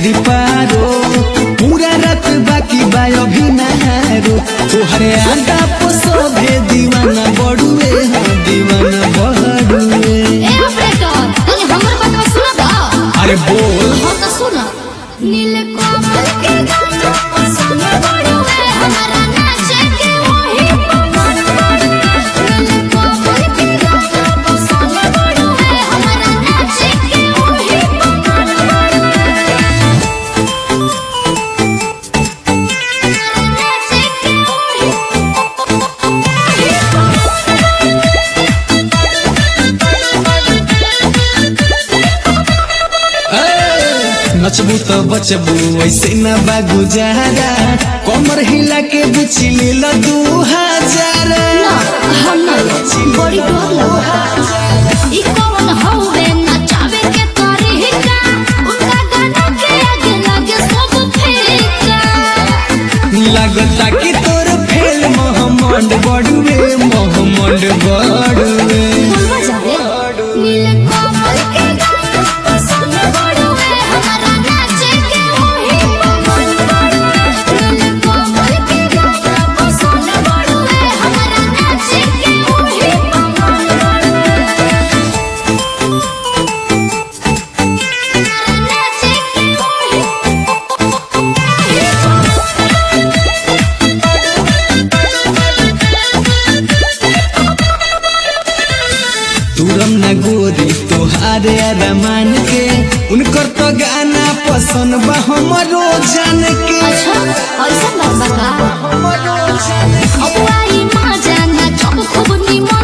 नदी पारो पूरा रात बाकी बा अभी नहारो तोहरे आगा पसोभे दीवाना बड़ुए हाँ दीवाना बड़ुए ए ऑपरेटर तनी हमर बात सुना दा अरे बोल हो तो सुना नील कमल के गाना पसंद पड़ुए हमारा नाचे के वही पवन पड़ुए नील कमल के गाना पसंद पड़ुए हमारा नाचे के वही पवन पड़ुए नाचे के वही नचबू तो बचबू ऐसे न बा गुजारा कमर हिला के बुची ले लो दू हजार ना हम ना बड़ी डर लगा ई कौन हवे नचावे के तरीका उनका गाना के आगे लगे सब फीका लगता कि तोर फेल मोहम्मद बड़ुए मोहम्मद बड़ुए बोलवा जावे नील कमल के गाना पसंद पड़ुए हमारा नाचे के वही पवन पड़ुए नील कमल के गाना पसंद पड़ुए हमारा नाचे के वही पवन पड़ुए नाचे के वही तुरम न गोरी तोहारे अरमान के उनकर तो गाना पसंद बा हमरो जान के अच्छा ऐसा बात बा का हमरो जान के। अब आई माँ जाना जब खूब निमन